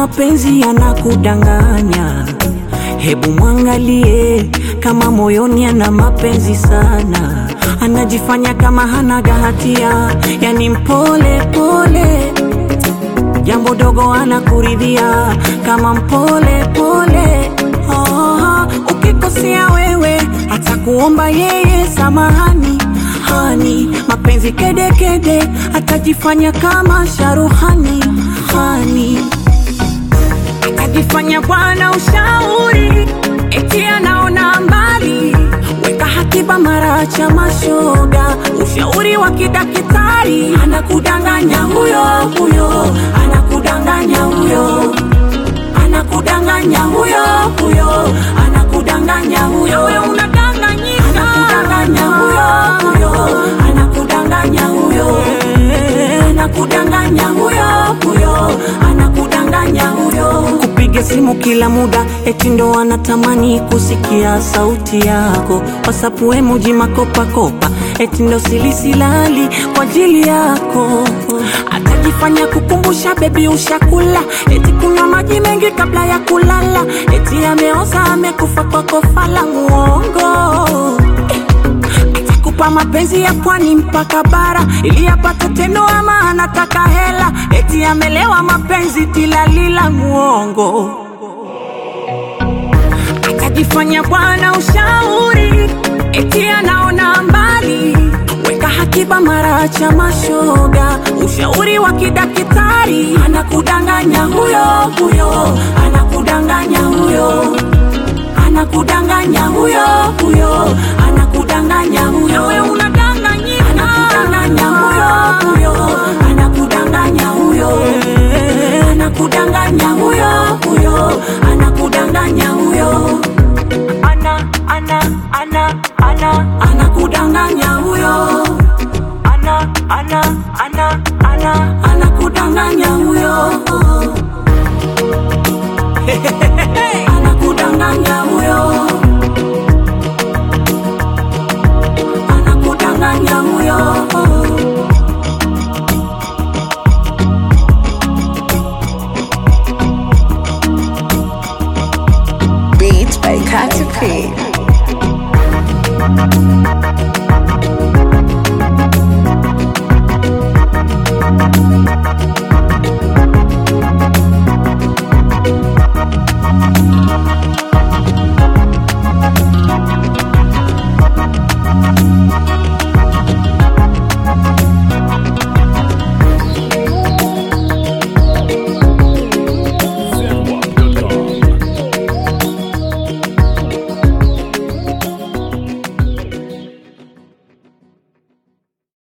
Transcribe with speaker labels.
Speaker 1: mapenzi yanakudanganya, hebu mwangalie kama moyoni ana mapenzi sana, anajifanya kama hanaga hatia, yani mpole pole, jambo dogo anakuridhia kama mpole pole. Oh, ukikosea wewe atakuomba yeye samahani hani, mapenzi kedekede kede, atajifanya kama sharuhani hani atajifanya bwana ushauri, eti anaona mbali, weka hakiba mara cha mashoga, ushauri wa kidakitari, anakudanganya huyo huyo, anakudanganya huyo, anakudanganya huyo huyo, anakudanganya huyo, wewe unadanganyika, anakudanganya huyo huyo, anakudanganya huyo, anakudanganya huyo huyo, anakudanganya huyo kupiga simu kila muda, eti ndo anatamani kusikia sauti yako. WhatsApp emoji makopakopa, eti ndo silisilali kwa ajili yako. Atajifanya kukumbusha bebi, ushakula, eti kunywa maji mengi kabla ya kulala, eti ameoza amekufa kwa kofa la muongo atakupa mapenzi ya pwani mpaka bara ili apate tendo, ama anataka hela, eti amelewa mapenzi tilalila muongo. Atajifanya bwana ushauri, eti anaona mbali, weka hakiba mara cha mashoga, ushauri wa kidakitari, anakudanganya huyo huyo, anakudanganya huyo, anakudanganya huyo huyo, anakudanganya huyo